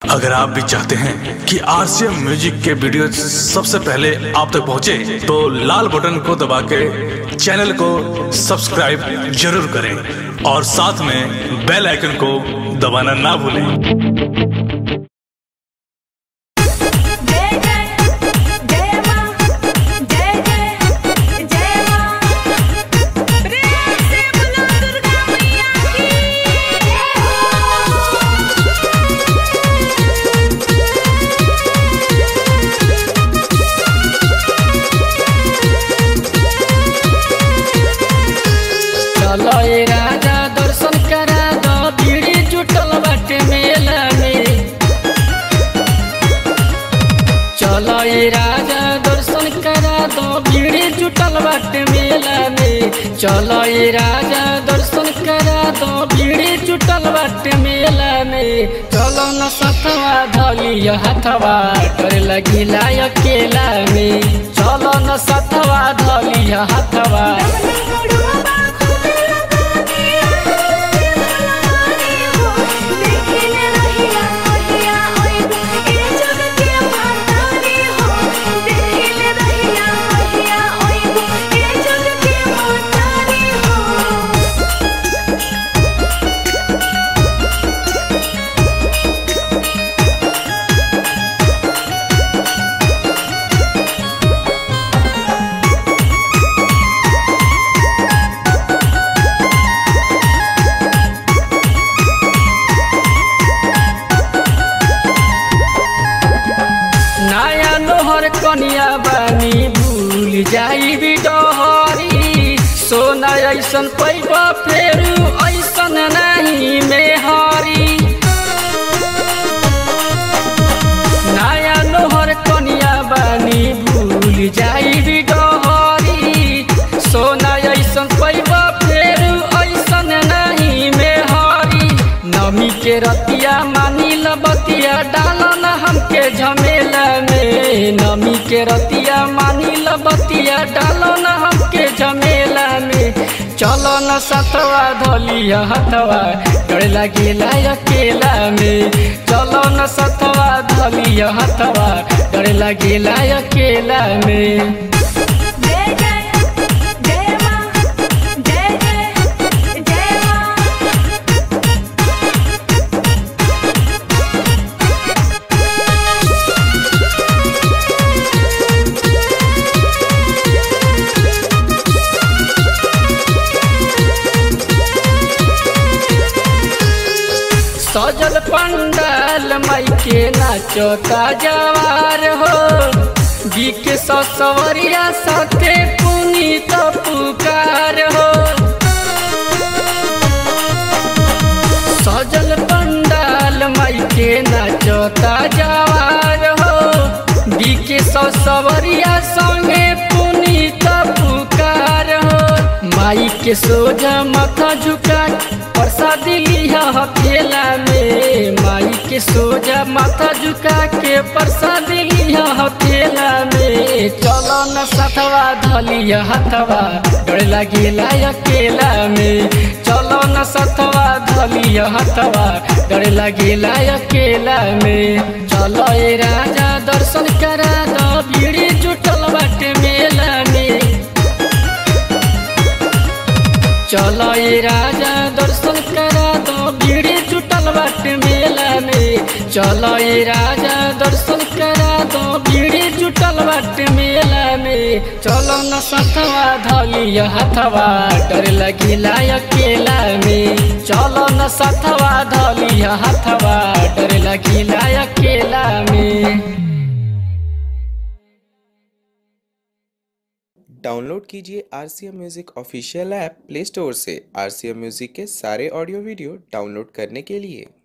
अगर आप भी चाहते हैं कि आरसीएम म्यूजिक के वीडियो सबसे पहले आप तक पहुंचे, तो लाल बटन को दबा के चैनल को सब्सक्राइब जरूर करें और साथ में बेल आइकन को दबाना ना भूलें जय जय जय मां जय जय जय मां प्रेम से बोलो दुर्गा मैया की जय चलो ए राजा दर्शन करा दो भीड़ी जुटल बाटे मेला में चलो ए राजा दर्शन करा दो भीड़ी जुटल बाटे मेला में चलो ए राजा दर्शन करा दो भीड़ी जुटल बाटे मेला में चलो न सतवा धली हथवा डर लगिला अकेला में चलो न सतवा धली हथवा नया नोहर कनिया बानी भूल जाई बिडहरी सोना ऐसन पैबा फेरू ऐसन नहीं मेहरी नया नोहर कनिया बानी भूल जाई बिडहरी सोना ऐसन पैबा फेरू ऐसन नहीं मेहरी नमी के रतिया मानी बतिया डालन हमके झमेला में नमी के रतिया मानी बतिया डालन हमके झमेला में चलो न सतवा धलिया हथवा डर लगिला अकेला में चलो न सतवा धलिया हथवा डर लगिला अकेला में जय जय जय मां जय जय जय मां सजल पंडाल माई के नाचता जवार हो जी के ससवरिया साथे पुनीत पुकार हो सजल पंडाल माई के नाचता जवार हो जी के ससवरिया संगे पुनीत पुकार हो माई के सोजा माथा झुका प्रसाद लिया हथेला में माई के सोजा माथा झुका के प्रसाद लिया हथेला में चलो न सथवा धलिया हथवा डर लगिला अकेला में चलो न सथवा धलिया हथवा डर लगिला अकेला में चलो ए राजा दर्शन करा दो भीड़ी जुटल बाटे मेला में चलो ए राजा दर्शन करा दो भीड़ जुटल बाटे मेला में चलो ए राजा दर्शन करा दो भीड़ जुटल बाटे मेला में चलो न सथवा धलिया हथवा डर लगिला अकेला में चलो न सथवा धलिया हथवा डर लगिला अकेला में डाउनलोड कीजिए R C M music official app play store से आर सी एम म्यूज़िक के सारे ऑडियो वीडियो डाउनलोड करने के लिए